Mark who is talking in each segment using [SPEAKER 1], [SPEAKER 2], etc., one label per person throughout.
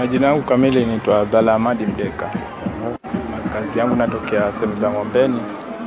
[SPEAKER 1] Majina yangu kamili naitwa Abdalla Ahmadi Mdeka. Kazi yangu natokea sehemu za Ng'ombeni.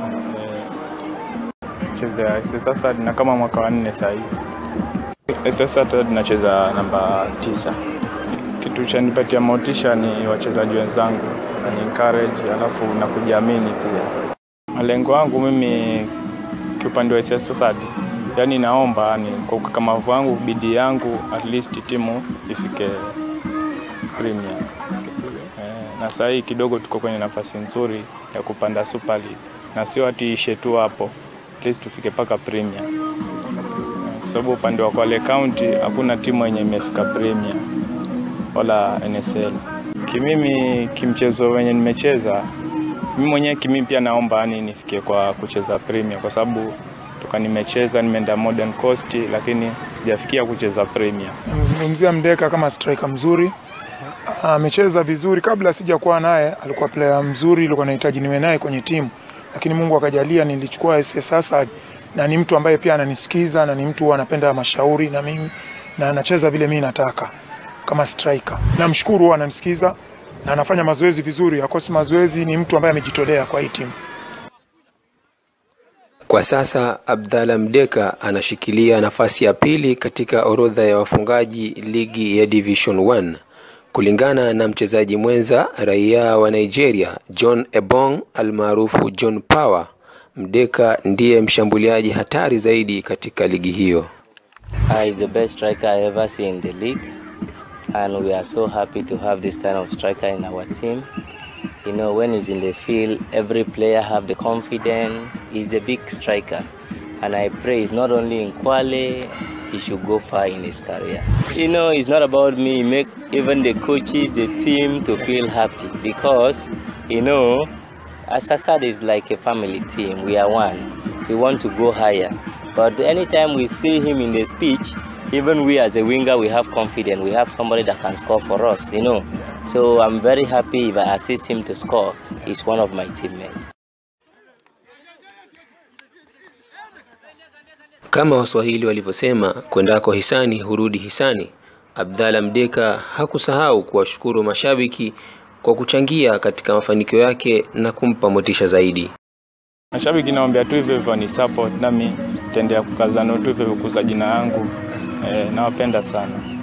[SPEAKER 1] Eh, Cheza SSA na kama mwaka wa nne sasa hivi. SSA tunacheza namba tisa. Kitu cha nipatia motisha ni wachezaji wenzangu na ni encourage, alafu na kujiamini pia. Malengo yangu mimi kiupande wa SSA yani naomba ni kwa ukakamavu wangu, bidii yangu, at least timu ifike Premier. Eh, na sasa hii kidogo tuko kwenye nafasi nzuri ya kupanda Super League na sio ati ishe tu hapo, at least tufike mpaka Premier, Eh, kwa sababu upande wa Kwale County hakuna timu yenye imefika Premier wala NSL. Kimimi kimchezo wenye nimecheza mimi mwenyewe kimimi pia naomba yani nifikie kwa kucheza Premier kwa sababu toka nimecheza nimeenda Modern Coast lakini sijafikia kucheza Premier.
[SPEAKER 2] Namzungumzia Mdeka kama striker mzuri, amecheza vizuri. Kabla sijakuwa naye alikuwa player mzuri, ilikuwa nahitaji niwe naye kwenye timu, lakini Mungu akajalia nilichukua SS Asad, na ni mtu ambaye pia ananisikiza na ni mtu huwa anapenda mashauri na mimi na anacheza vile mimi nataka kama striker. Namshukuru, huwa ananisikiza na anafanya mazoezi vizuri, akosi mazoezi. Ni mtu ambaye amejitolea kwa hii timu.
[SPEAKER 3] Kwa sasa Abdalla Mdeka anashikilia nafasi ya pili katika orodha ya wafungaji ligi ya Division 1 kulingana na mchezaji mwenza raia wa Nigeria John Ebong almaarufu John Power. Mdeka ndiye mshambuliaji hatari zaidi katika ligi hiyo.
[SPEAKER 4] Uh, he's the best striker I ever seen in the league, and we are so happy to have this kind of striker in our team. You know, when he's in the field, every player have the confidence. He's a big striker, and I pray it's not only in Kwale, he should go far in his career. You know, it's not about me. Make even the coaches, the team to feel happy because, you know, Asasad is like a family team. We are one. We want to go higher. But anytime we see him in the speech, even we as a winger, we have confidence. We have somebody that can score for us, you know. So I'm very happy if I assist him to score. He's one of my teammates.
[SPEAKER 3] Kama Waswahili walivyosema, kwendako hisani hurudi hisani. Abdalla Mdeka hakusahau kuwashukuru mashabiki kwa kuchangia katika mafanikio yake na kumpa motisha zaidi.
[SPEAKER 1] Mashabiki naombea tu hivyo hivyo ni support, nami nitaendelea kukazana tu hivyo hivyo kuza jina yangu. Eh, nawapenda sana.